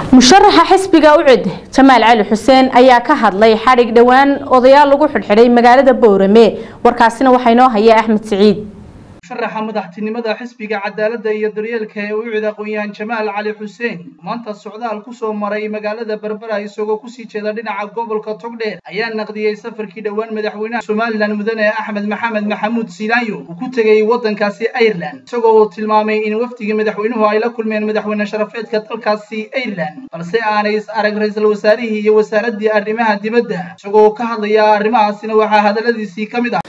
musharaxa xisbiga ucid jamaal cali xuseen ayaa ka hadlay xadhig dhowaan odayaal lagu xidhxidhay magaalada boorame warkaasina waxaa inoo haya axmed siciid musharaxa madaxtinimada xisbiga cadaaladda iyo daryeelka ee ucid aqoon-yahan jamaal cali xuseen maanta socdaal kusoo maray magaalada berbera isagoo kusii jeeda dhinaca gobolka togdheer ayaa naqdiyey safarkii dhowaan madaxweynaha somalilan mudane axmed maxamed maxamuud silaanyo uu ku tegay waddankaasi ireland isagoo tilmaamay in wafdigii madaxweynuhu ay la kulmeen madaxweyne sharafeedka dalkaasi ireland balse aanay is arag ra-iisul wasaarihii iyo wasaaraddii arrimaha dibadda isagoo ka hadlaya arrimahaasina waxaa hadalladiisii ka mid ah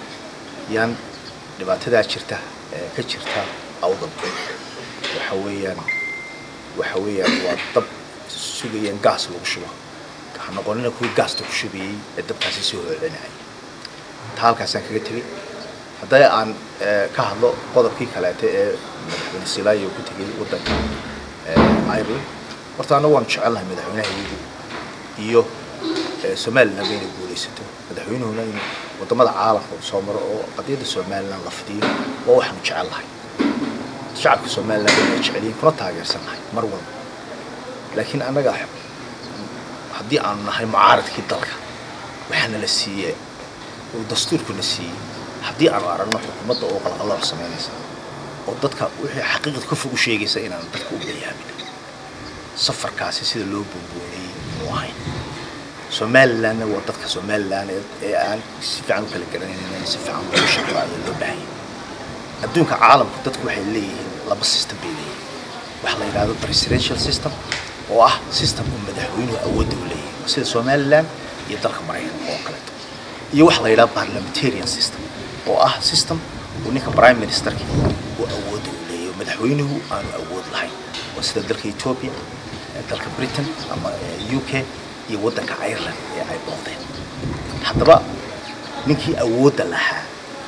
dhibaatadaa jirta ee ka jirta awdal waxa weeyaan waxa weeyaan waa dab sugayeen gaas lagu shubo ha noqonina kuwii gaasta ku shubayey ee dabkaasi soo hoocinayay taa halkaasaan kaga tegey hadday aan ka hadlo qodobkii kaleete ee madaxweyne silaayo ku tegey waddanka ireland horta annagu waanu jecelnahay madaxweynaha iyo somaliland inay guulaysato madaxweynuhuna inuu wadamada caalamka uu soo maro oo qadiyadda somaliland la fidiyo waa waxaanu jecel lahay shacabka somaliland inay jeceliyiin kuna taageersan nahay mar walba laakiin annaga haddii aanu nahay mucaaradkii dalka waxaana la siiyey uu dastuurkuna siiyey haddii aanu aragno xukuumadda oo qalqalooc samaynaysa oo dadka wixii xaqiiqda ka fog u sheegaysa inaanu dadka u bayaamin safarkaasi sida loo boonboonayey muu ahayn somalilandna waa dadka somaliland ee aan si fiican u kala garanaynin si fiican loo shaqo ayaa loo baahanya adduunka caalamku dadku waxay leeyihiin laba system bay leeyihiin waxa la yidhahdo presidential system oo ah system uu madaxweynuhu awoodda u leeyahay sida somaliland iyo dalka maraykanka oo kaleeto iyo waxa la yidhahdo parliamentarian system oo ah system uu ninka prime ministerka uu awoodda u leeyahay madaxweynuhu aanu awood lahayn waa sida dalka ethiopia dalka britain ama u k iyo waddanka ireland ee ay booqdeen haddaba ninkii awoodda lahaa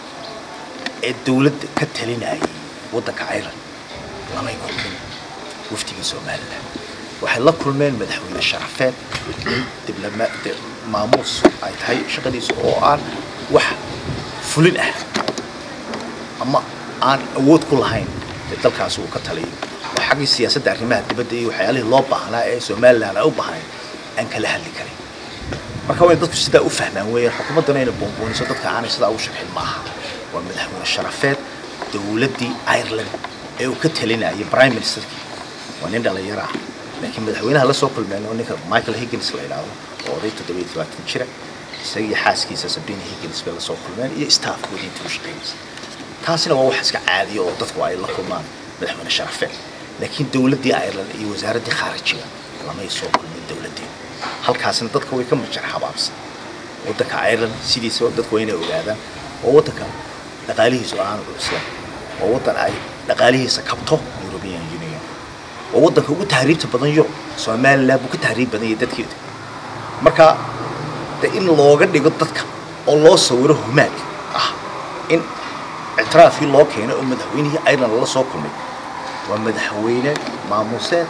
ee dawladda ka talinayay waddanka ireland lamay kulmin waftigii somaliland waxay la kulmeen madaxweyne sharafeed in dibloma maamuus ay tahay shaqadiisa oo aan wax fulin ah ama aan awood ku lahayn ee dalkaasi uu ka taliyo oo xaggii siyaasadda arrimaha dibadda iyo waxyaalihii loo baahnaa ee somaliland ay u baahnayn aan kala hadli karin marka waa in dadku sidaa u fahmaan weeyaan xukuumaddana inay boonbooniso dadka aanay sidaa ugu sharxin maaha waa madaxweyne sharafeed dawladdii ireland ee uu ka talinayay prime ministerkii waa nin dhalinyaro ah laakiin madaxweynaha la soo kulmeen oo ninka michael higgins la yidhaahdo oo oday toddobiyo tobaatan jira isagii xaaskiisa sabina higgins bay la soo kulmeen iyo staafkoodii intii u shaqaynaysa taasina waa wax iska caadiya oo dadku ay la kulmaan madaxweyne sharafeed laakiin dawladdii ireland iyo wasaaraddii khaarijiga lamay soo kulmin dawladdeen halkaasina dadka way ka majar habaabsan waddanka ireland sidiisa dadku waa inay ogaadaan oo waddanka dhaqaalihiisu aanu cuslayn oo waddan ay dhaqaalihiisa kabto european union oo waddanka ugu tahriibta badan yurub somaliland buu ka tahriib badan yahay dadkeeda marka de in looga dhigo dadka oo loo sawiro humaag ah in ictiraafkii loo keenay oo madaxweynihii ireland lala soo kulmay waa madaxweyne maamuuseed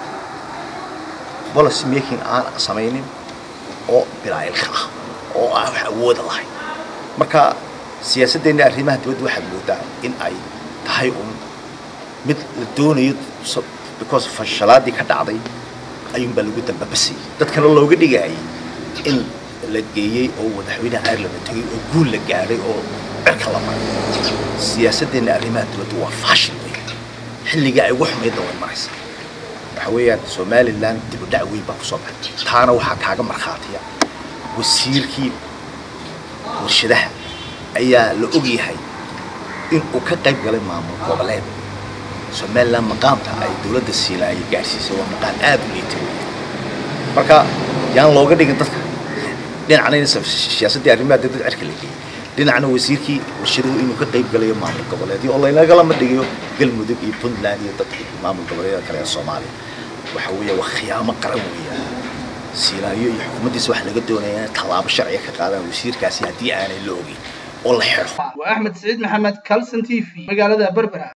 policy making aan samaynin oo bilaa ilka ah oo aan wax awooda lahayn marka siyaasaddeena arrimaha dibadda waxaad moodaa in ay tahay un mid la doonayo because fashalaadii ka dhacday ayuunbaa lagu dambabasayay dadkana looga dhigayay in la geeyey oo madaxweynaha ireland la tegay oo guul la gaadhay oo cirka la maray siyaasaddeena arrimaha dibadda waa faashil wey xilligai ay ugu xumaydna way maraysa waxa weeyaan somaliland dib u dhac weyn baa kusoo baxay taana waxaa kaaga markhaatiya wasiirkii warshadaha ayaa la ogyahay in uu ka qayb galay maamul goboleed somaliland maqaamka ay dawladda siila ay gaadhsiisay waa maqaam aad u liitay marka yaan looga dhigin dadka dhinacna in siyaasaddii arrimaha dibadda cirka la geeyey dhinacna wasiirkii warshaduhu inuu ka qayb galayo maamul goboleedyo oo laynagala dhigayo galmudug iyo puntland iyo dadka maamul goboleedyada kale ee soomaaliya waxa weeye waa khiyaamo qaran weeyaan siilaayo iyo xukuumaddiisa waxa laga doonaya inay tallaabo sharciga ka qaadaan wasiirkaasi haddii aanay la ogeyn oo la xidho waa axmed siciid maxamed calson t v magaalada berbera